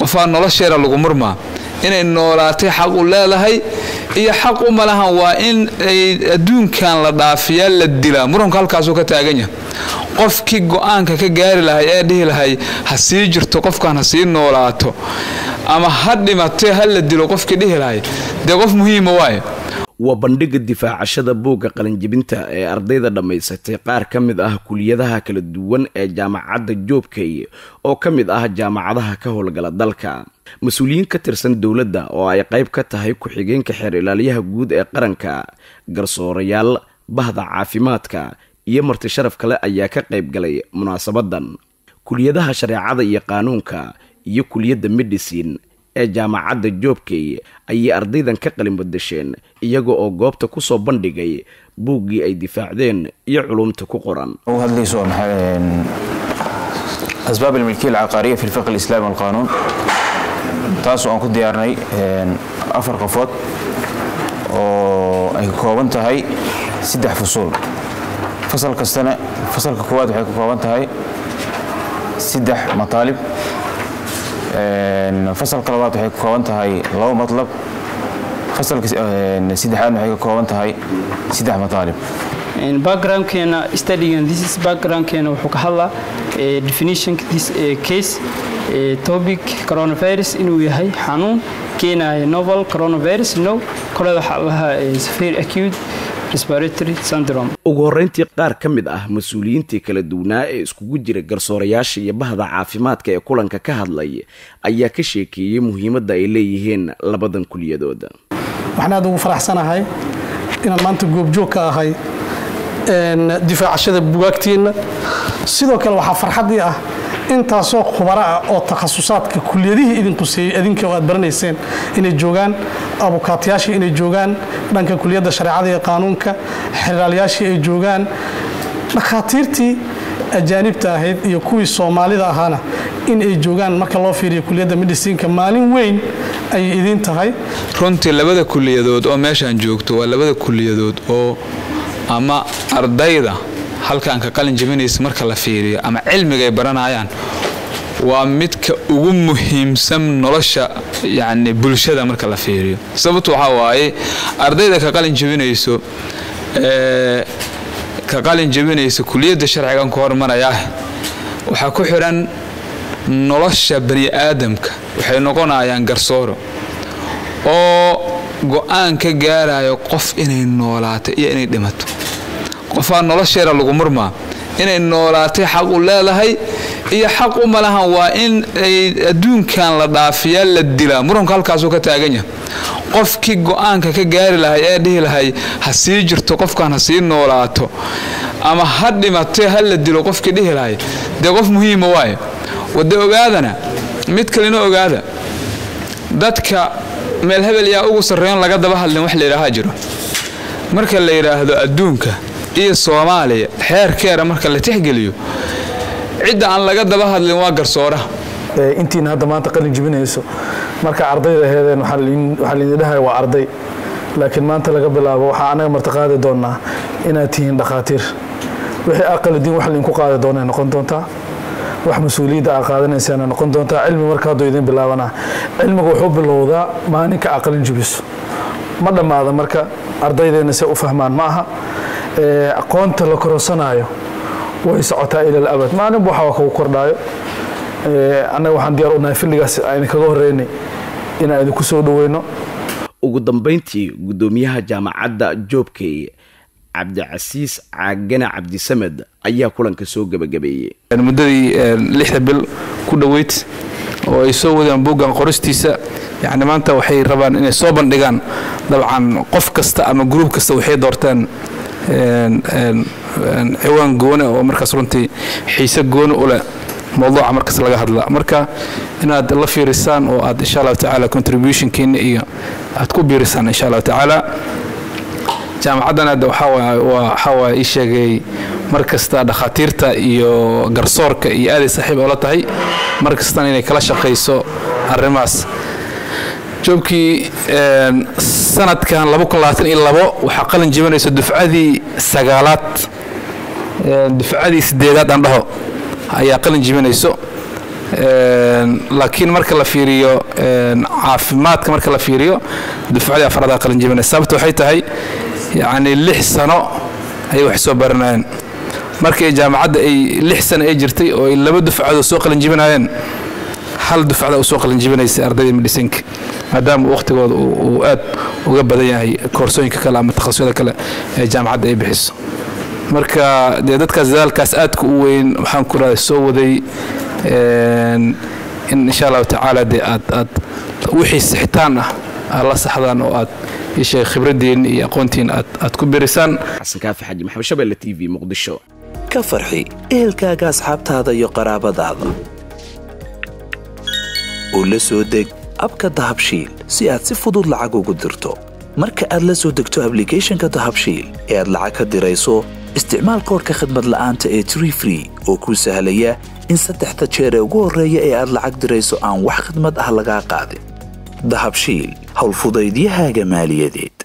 qofaa nolosheeda lagu murmaa inay noolaatay xaq u leedahay iyo xaq u malahan waa in ay adduunkan la dhaafiyaa la dilaa muranku halkaasuu ka taagan yahay qofkii go-aanka ka gaari lahay ee dhihi lahay ha sii jirto qofkan ha sii noolaato ama ha dhimatee ha la dilo qofkii dhihi lahay dee qof muhiima waaye waa bandhiga difaacashada buugga qalinjibinta ee ardayda dhammaysatay qaar ka mid ah kuliyadaha kala duwan ee jaamacadda joobkay oo ka mid ah jaamacadaha ka howlgala dalka mas-uuliyiin ka tirsan dowladda oo ay qayb ka tahay ku-xigeenka xeer ilaaliyaha guud ee qaranka garsoorayaal bahda caafimaadka iyo marti sharaf kale ayaa ka qayb galay munaasabadan kuliyadaha shareecada iyo qaanuunka iyo kuliyadda medicine ee jaamacadda joobkay ayay ardaydan ka qalin badasheen iyaga oo goobta kusoo bandhigay buuggii ay difaacdeen iyo culumta ku qoran asbaab almilkiya alcaqaariya fi lfiqh alislaami walqaanuun taasoo aan ku diyaarnay afar qofood oo ay ka kooban tahay saddex fusuul fasal kastana fasalka koowaad waxay ka kooban tahay saddex mataalib fasalka labaad waxay ka kooban tahay labo matlab fasalka saddexaadna waxay ka kooban tahay saddex mataalib backgroundkeena studygan this is backgroundkeena wuxuu ka hadlaa definition this case topic coronavirus inuu yahay xanuun keenaya novel coronavirus no kole waxaa lahaa severe acute respiratory syndrome ugu horreyntii qaar ka mid ah mas-uuliyiintii kala duwanaa ee iskugu jira garsoorayaasha iyo bahda caafimaadka ee kulanka ka hadlay ayaa ka sheekeeyey muhiimadda ay leeyihiin labadan kuliyadooda waxaan aad ugu faraxsanahay inaan maanta goobjoog ka ahay difaacashada bugaagtiinna sidoo kale waxaa farxaddii ah intaasoo khubaro ah oo takhasusaadka kuliyadihii idin quseeyey idinka aad baranayseen inay joogaan abukaatayaashii inay joogaan dhanka kuliyadda shareecada iyo qaanuunka xeraalayaashii ay joogaan dhakhaatiirtii ajaanibta ahayd iyo kuwii soomaalida ahaana in ay joogaan marka loo fiiriyo kuliyadda medicinka maalin weyn ayay idiin tahay runtii labada kuliyadood oo meeshaan joogto waa labada kuliyadood oo ama ardayda halkan ka qalin jabinaysa marka la fiiriyo ama cilmiga ay baranayaan waa midka ugu muhiimsan nolosha yani bulshada marka la fiiriyo sababtu waxaa waaye ardayda ka qalin jabinayso ka qalin jabinaysa kuliyadda sharcigan ku hormarayaah waxaa ku xidhan nolosha bani aadamka waxay noqonayaan garsooro oo go-aan ka gaarayo qof inay noolaato iyo inay dhimato qofaa nolosheeda lagu murmaa inay noolaatay xaq u leedahay iyo xaq u malahan waa in ay adduunkan la dhaafiyaa la dilaa muranku halkaasuu ka taagan yahay qofkii go-aanka ka gaari lahay ee dhihi lahay ha sii jirto qofkan ha sii noolaato ama ha dhimatee ha la dilo qofkii dhihi lahay dee qof muhiima waaye wade ogaadana mid kalena ogaada dadka meel hebel yaa ugu sarreeyon laga daba hadlin wax layidhaahaa jiro marka la yidhaahdo adduunka iyo soomaaliya xeerkeera marka la tixgeliyo cidda aan laga daba hadlin waa garsooraha intiina hadda maanta qalin jibinayso marka ardayda heedeen waxaa laydin dhahaya waa arday laakiin maanta laga bilaabo waxaa anaga martiqaadi doonaa inaad tihiin dhakhaatiir wixii aqalidiin wax laydinku qaadi doonay noqon doontaa wax mas-uuliyadda aa qaadanaysaana noqon doontaa cilmi marka hadduu idin bilaabanaa cilmigu wuxuu bilowdaa maalinka aqalin jibiso ma dhammaada marka ardaydeena se u fahmaan ma aha aqoonta la kororsanaayo way socotaa ilal abad maalinba waxa kagu kordhaayo annaga waxaan diyaar u nahay filligaas ayna kaga horreynay inaan idinku soo dhoweyno ugu dambayntii guddoomiyaha jaamacadda joobkey cabdicasiis caagane cabdisamed ayaa kulanka soo gebagabeeyey muddadii lixda bil ku dhoweyd oo ay soo wadaan buuggan qoristiisa yani maanta waxay rabaan inay soo bandhigaan dabcan qof kasta ama gruub kasta waxay doorteen ciwaan goone oo markaas runtii xiise goone u leh mawduuca markaas laga hadla marka inaad la fiirisaan oo aad insha allahu tacaala contributionkiina iyo aad ku biirisaan insha allahu tacaala jaamacaddan hadda waxaa waaye ii sheegay mar kasta dhakhaatiirta iyo garsoorka iyo aaday saaxiib oola tahay mar kastana inay kala shaqayso arrimahaas joobkii sanadkan waxaa qalin jibinayso dufcadii sagaalaad dufcadii sideedaad aan dhaho ayaa qalin jibinayso laakiin marka la fiiriyo caafimaadka marka la fiiriyo dufcadii afraada qalinjibinaysa sababta waxay tahay yacni lix sano ayay wax soo baranayeen markii jaamacadda ay lix sano ay jirtay oo ay laba dufcadood soo qalinjibinayeen hal dufcada u soo qalinjibinaysay ardayda medhisinka maadaama wakhtigooda uu aad uga badan yahay koorsooyinka kale ama takhasusyada kale ee jaamacadda ay bixiso marka dee dadkaas dadaalkaas aadka u weyn waxaan ku raday soo waday in insha allahu tacaala dee aad aad wixii sixitaan ah aad la saxdaan oo aad ishay khibraddiin iyo aqoontiin aad aad ku birisaan xasan kaafi xaji maxamed shabeelle t v muqdisho ka farxi ehelkaaga asxaabtaada iyo qaraabadaada oo la soo deg abka dahabshiil si aad si fudud lacag ugu dirto marka aad la soo degto ablicathonka dahabshiil ee aad lacag ka dirayso isticmaal koorka khadmad la'aanta ee tree free oo kuu sahlaya in saddexda jeer ee ugu horreeya ee aad lacag dirayso aan wax khidmad ah lagaa qaadin dahabshiil howlfudaydiyahaaga maaliyadeed